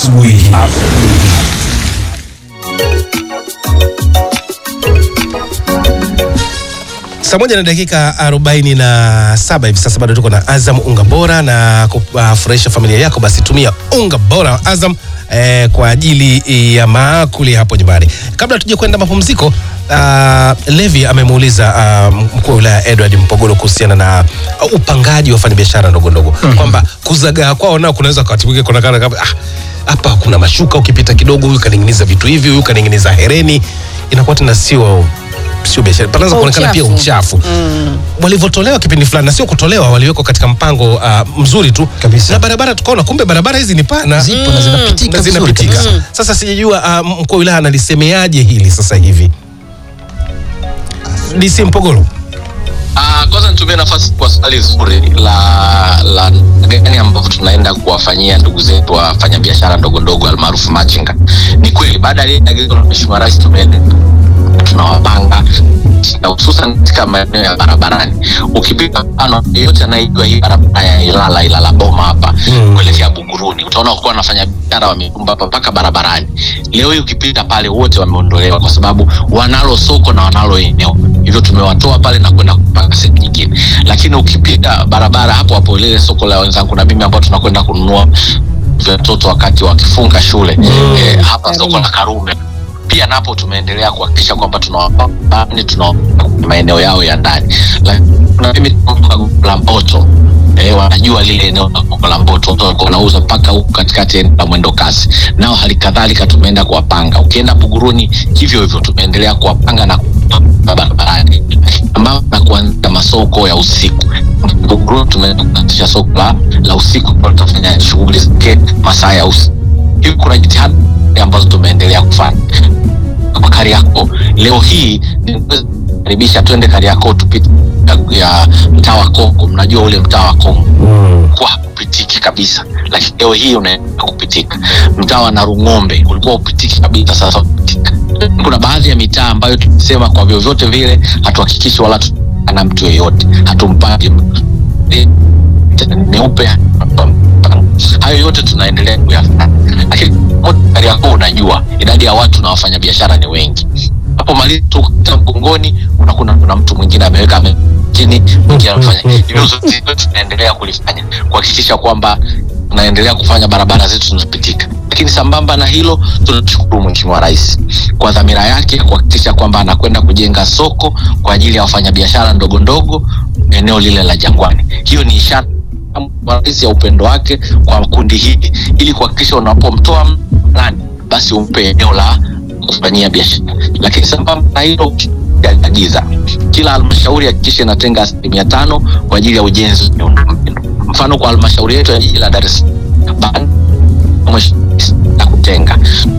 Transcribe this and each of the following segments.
asubuhi. Saa moja na dakika arobaini na saba hivi sasa, bado tuko na Azam unga bora na kufurahisha familia yako, basi tumia unga bora wa Azam eh, kwa ajili ya maakuli hapo nyumbani. Kabla tuje kwenda mapumziko, uh, Levi amemuuliza uh, mkuu wa wilaya Edward Mpogolo kuhusiana na uh, upangaji wa wafanyabiashara ndogo ndogo kwamba kuzagaa kwao nao kunaweza wakati mwingine kuonekana kama ah, hapa kuna mashuka, ukipita kidogo huyu kaning'iniza vitu hivi, huyu kaning'iniza hereni, inakuwa tena sio sio biashara, panaweza Kwa kuonekana pia uchafu. uchafu walivyotolewa kipindi fulani, na sio kutolewa, waliwekwa katika mpango uh, mzuri tu Kabisa. na barabara, tukaona kumbe barabara hizi ni pana Zipo na zinapitika na vizuri zinapitika. kabisa. Sasa sijajua uh, mkuu wa wilaya analisemeaje hili sasa hivi. DC Mpogolo. Ah, kwanza nitumie nafasi kwa swali zuri la la gani ambavyo tunaenda kuwafanyia ndugu zetu wafanya biashara ndogo ndogo almaarufu machinga. Ni kweli baada ya ile agizo la Mheshimiwa Rais tumeenda tunawapanga na hususan katika maeneo ya barabarani. Ukipita mfano yeyote anayejua hii barabara ya Ilala Ilala Boma hapa Mm. kuelekea Buguruni, utaona kuwa wanafanya biashara wamejumba hapa mpaka barabarani. Leo hii ukipita pale wote wameondolewa kwa sababu wanalo soko na wanalo eneo, hivyo tumewatoa pale na kwenda kupanga sehemu nyingine. Lakini ukipita barabara hapo hapo lile soko la wenzangu na mimi ambao tunakwenda kununua vya watoto wakati wakifunga shule eh, hapa soko la Karume pia napo tumeendelea kuhakikisha kwamba tunawapani tuna maeneo yao ya ndani Lakini na mimi nakumbuka Gongo la Mboto eh, wanajua lile eneo la Gongo la Mboto watu walikuwa wanauza mpaka huku katikati eneo la mwendo kasi nao hali kadhalika tumeenda kuwapanga ukienda Buguruni hivyo hivyo tumeendelea kuwapanga na kuwapanga barabarani ambao na kuanzia masoko ya usiku Buguruni tumeenda kuanzisha soko la, la usiku ambalo tutafanya shughuli zake masaa ya usiku hivi kuna jitihada ambazo tumeendelea kufanya kwa Kariakoo. Leo hii karibisha twende Kariakoo tupite ya- ya mtaa wa Kongo. Mnajua ule mtaa wa Kongo kwa kupitiki kabisa, lakini leo hii unaenda kupitika. Mtaa wa Narung'ombe ulikuwa upitiki kabisa, sasa upitika. Kuna baadhi ya mitaa ambayo tumesema kwa vyovyote vile hatuhakikishi wala na mtu yeyote, hatumpangi mtu meupe hayo yote tunaendelea kuyafanya, lakini Kariakoo unajua idadi ya watu na wafanyabiashara ni wengi. Hapo maliza tu kupita mgongoni, unakuta kuna mtu mwingine ameweka ame- chini, mwingine anafanya hivyo. Zote tunaendelea kulifanya kuhakikisha kwamba tunaendelea kufanya barabara zetu zinapitika, lakini sambamba na hilo tunashukuru Mheshimiwa Rais kwa dhamira yake ya kuhakikisha kwamba anakwenda kujenga soko kwa ajili ya wafanyabiashara ndogo ndogo eneo lile la Jangwani. Hiyo ni ishara rais ya upendo wake kwa kundi hili ili kuhakikisha unapomtoa fulani basi umpe eneo la kufanyia biashara. Lakini sambamba na hilo aliagiza kila halmashauri hakikisha inatenga asilimia tano kwa ajili ya ujenzi wa miundombinu. Mfano kwa halmashauri yetu ya jiji la Dar es Salaam baada ya mheshimiwa rais na kutenga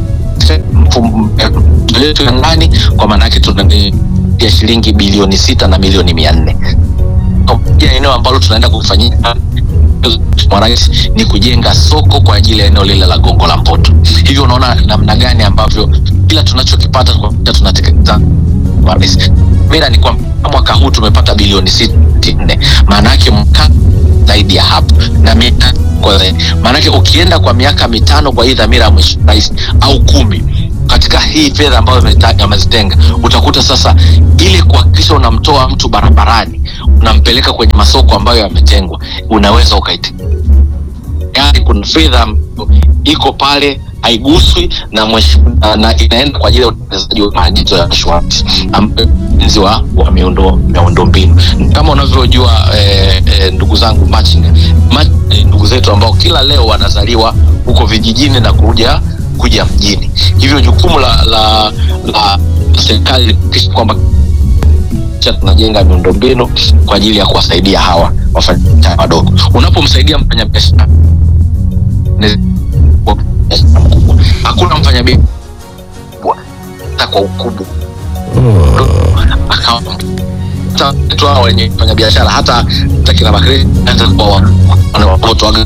mfumo yetu ya ndani, kwa maana yake tuna ya shilingi bilioni sita na milioni mia nne ya eneo ambalo tunaenda kufanyia Mheshimiwa Rais ni kujenga soko kwa ajili ya eneo lile la Gongo la Mboto. Hivyo unaona namna gani ambavyo kila tunachokipata kwa- tunatekeleza kwa rais. Mira ni kwamba mwaka huu tumepata bilioni sitini na nne maana yake mwaka zaidi ya hapo na miaka kwa zaidi. Maana yake ukienda kwa miaka mitano kwa hii dhamira ya Mheshimiwa Rais au kumi katika hii fedha ambayo ameta- amezitenga utakuta sasa ili kuhakikisha unamtoa mtu barabarani unampeleka kwenye masoko ambayo yametengwa unaweza ukaite yani kuna fedha ambayo iko pale haiguswi na mheshimiwa na, na inaenda kwa ajili ya utekelezaji wa maagizo ya Mheshimiwa Rais ambayo ni ujenzi wa, wa miundo miundombinu kama unavyojua eh, eh, ndugu zangu machinga machinga ni ndugu zetu ambao kila leo wanazaliwa huko vijijini na kuja kuja mjini hivyo jukumu la la, la serikali ni kuhakikisha kwamba kisha tunajenga miundombinu kwa ajili ya kuwasaidia hawa wafanyabiashara wadogo. Unapomsaidia mfanyabiashara ni- biashara mkubwa, hakuna mfanyabiashara mkubwa hata kwa ukubwa akawa hata watu hao wenye mfanyabiashara hata hata kina Bakri anza kuwa wa- wanaotoaga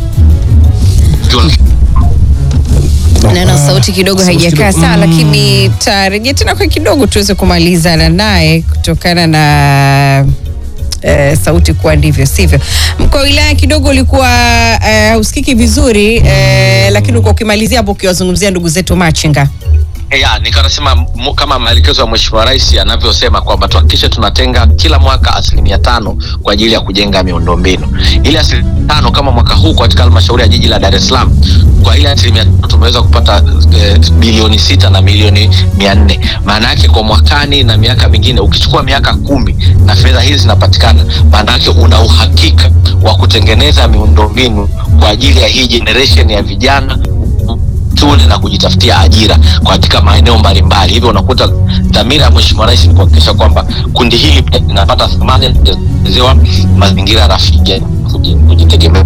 Naona sauti kidogo Sauti haijakaa kidogo. sawa, lakini tarejea tena kwa kidogo tuweze kumalizana naye kutokana na eh, sauti kuwa ndivyo sivyo. Mkoa wa wilaya kidogo ulikuwa eh, usikiki vizuri eh, lakini uko ukimalizia hapo ukiwazungumzia ndugu zetu machinga ya nikanasema mu- kama maelekezo ya mheshimiwa rais anavyosema kwamba tuhakikishe tunatenga kila mwaka asilimia tano kwa ajili ya kujenga miundombinu ile asilimia tano kama mwaka huu katika halmashauri ya jiji la dar es salaam kwa ile asilimia tano tumeweza kupata eh, bilioni sita na milioni mia nne maana yake kwa mwakani na miaka mingine ukichukua miaka kumi na fedha hizi zinapatikana maana yake una uhakika wa kutengeneza miundombinu kwa ajili ya hii generation ya vijana shule na kujitafutia ajira katika maeneo mbalimbali. Hivyo unakuta dhamira ya Mheshimiwa Rais ni kuhakikisha kwamba kundi hili pia linapata thamani na kutengenezewa mazingira rafiki ya kuji- kujitegemea.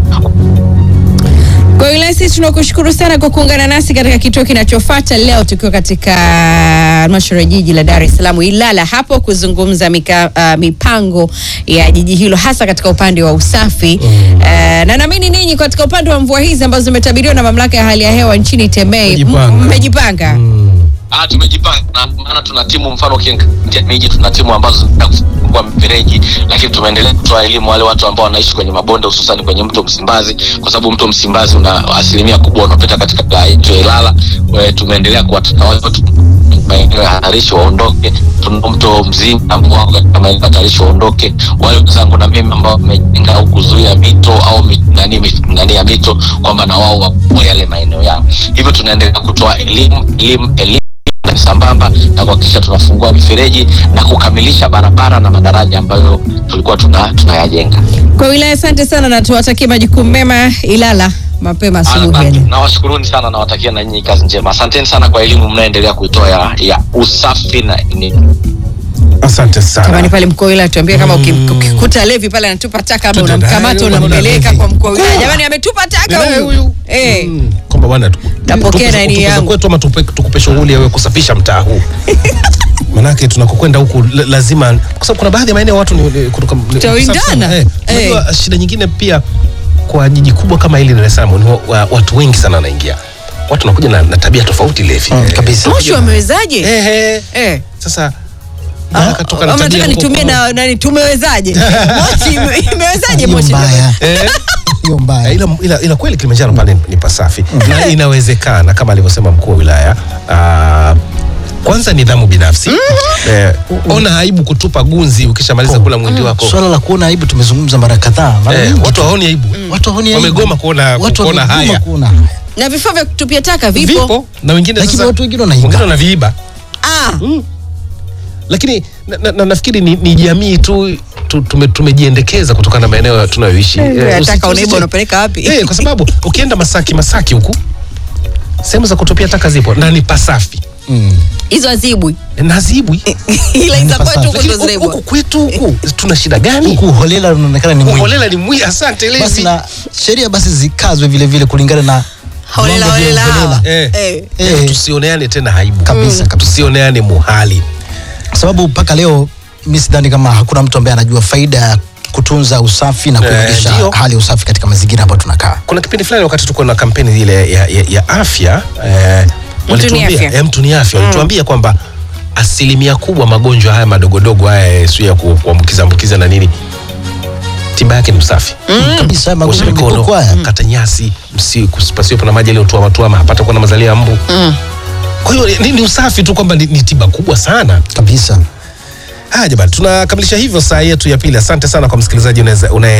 Kwa hiyo Wilaya, sisi tunakushukuru sana kwa kuungana nasi katika kituo kinachofuata leo, tukiwa katika halmashauri ya jiji la Dar es Salaam Ilala, hapo kuzungumza mika, uh, mipango ya jiji hilo hasa katika upande wa usafi mm. uh, na naamini ninyi katika upande wa mvua hizi ambazo zimetabiriwa na mamlaka ya hali ya hewa nchini Temei Mmejipanga. m- mmejipanga Ah, tumejipanga na maana tuna timu mfano ukiangalia miji tuna timu ambazo zinaenda kufungua mifereji, lakini tumeendelea kutoa elimu wale watu ambao wanaishi kwenye mabonde hususan kwenye mto Msimbazi, kwa sababu mto Msimbazi una asilimia kubwa unapita katika wilaya yetu ya Ilala. We, tumeendelea kuwataka wale watu maeneo ya hatarishi waondoke. Tuna mto mzima ambao wako katika maeneo hatarishi waondoke. Wale wenzangu na mimi ambao wamejenga au kuzuia mito au mi, nani, mi, nani ya mito kwamba na wao wakuwe yale maeneo yao. Hivyo tunaendelea kutoa elimu elimu elimu na sambamba na kuhakikisha tunafungua mifereji na kukamilisha barabara na madaraja ambayo tulikuwa tuna tunayajenga. kwa wilaya. Asante sana na tuwatakie majukumu mema Ilala mapema asubuhi ya leo. Nawashukuruni sana, nawatakia na nyinyi kazi njema. Asanteni sana kwa elimu mnayoendelea kuitoa ya, ya usafi na ni, Asante sana. Jamani pale mkuu wa wilaya tuambie kama ukim- ukikuta levi pale anatupa taka labda Tuta unamkamata nayo, unampeleka bwana kwa mkuu wa wilaya. Mkuu. Jamani ametupa taka Ninaye huyu. huyu. Eh. Mm, kwamba bwana tu- Napokea tupe- laini tupe za yangu. kwetu ama tupe- tukupe shughuli ya wewe kusafisha mtaa huu manake tunakokwenda huku la- lazima kwa sababu kuna baadhi ya maeneo watu ni, ni, kutoka, ni, Tutaindana. kusafi sana. eh. Eh. Unajua shida nyingine pia kwa jiji kubwa kama hili Dar es Salaam ni wa, wa, watu wengi sana wanaingia watu wanakuja na, na tabia tofauti levi Mm, Eh, kabisa. Moshi wamewezaje? eh, eh. Eh. Sasa Ah, Baraka toka na ama tabia nataka huko nitumie kwa- na nani tumewezaje? Moshi ime- imewezaje Hiyo moshi? mbaya. eh. Hiyo mbaya. ila, ila, ila kweli Kilimanjaro pale ni pasafi na inawezekana kama alivyosema mkuu wa wilaya ah, kwanza nidhamu binafsi eh, ona aibu kutupa gunzi ukishamaliza kula mwindi wako Swala la kuona aibu tumezungumza mara kadhaa. Mara eh, nyingi watu tu. hawaoni aibu Watu hawaoni aibu. wamegoma kuona Watu kuona wamegoma haya kuona haya. Na vifaa vya kutupia taka vipo. vipo na wengine Lakini sasa watu wengine wanaiba. wengine wanaviiba Ah, lakini na, na, na, nafikiri ni, ni jamii tu tu- tume- tumejiendekeza kutokana na maeneo tunayoishi Eh, usi- taka unaiba usi- unapeleka wapi? Eh, kwa sababu ukienda Masaki Masaki huku sehemu za kutupia taka zipo na ni pasafi Mm. Hizo azibwi. na zibwi Ila hizo pasafi. kwetu huko Lakini ndo huku- zinaibwa. huku kwetu huku tuna shida gani? Huku uholela unaonekana ni mwingi. Uholela ni mwi. Asante Basi Levi. na sheria basi zikazwe vile vile kulingana na Holela viwango vya holela hawa. uholela. Eh. Eh. Eh. Tusioneane tena aibu Kabisa, kabisa. tusioneane muhali. Kwa sababu mpaka leo mi sidhani kama hakuna mtu ambaye anajua faida ya kutunza usafi na Eh, kuimarisha ndio. hali ya usafi katika mazingira ambayo tunakaa. Kuna kipindi fulani wakati tuko na kampeni ile ya, ya, ya afya eh, walituambia afya. eh, mtu ni afya walituambia kwamba asilimia kubwa magonjwa haya madogodogo haya sio ya ku- kuambukiza ambukiza na nini tiba yake ni usafi Kabisa osha magonjwa mikono milipuko haya. kata nyasi msi- pasiwepo na maji yaliyotuama tuama hapata kuwa na mazalia ya mbu kwa hiyo ni, ni usafi tu kwamba ni, ni tiba kubwa sana Kabisa. haya jamani tunakamilisha hivyo saa yetu ya pili asante sana kwa msikilizaji unaweza- unaye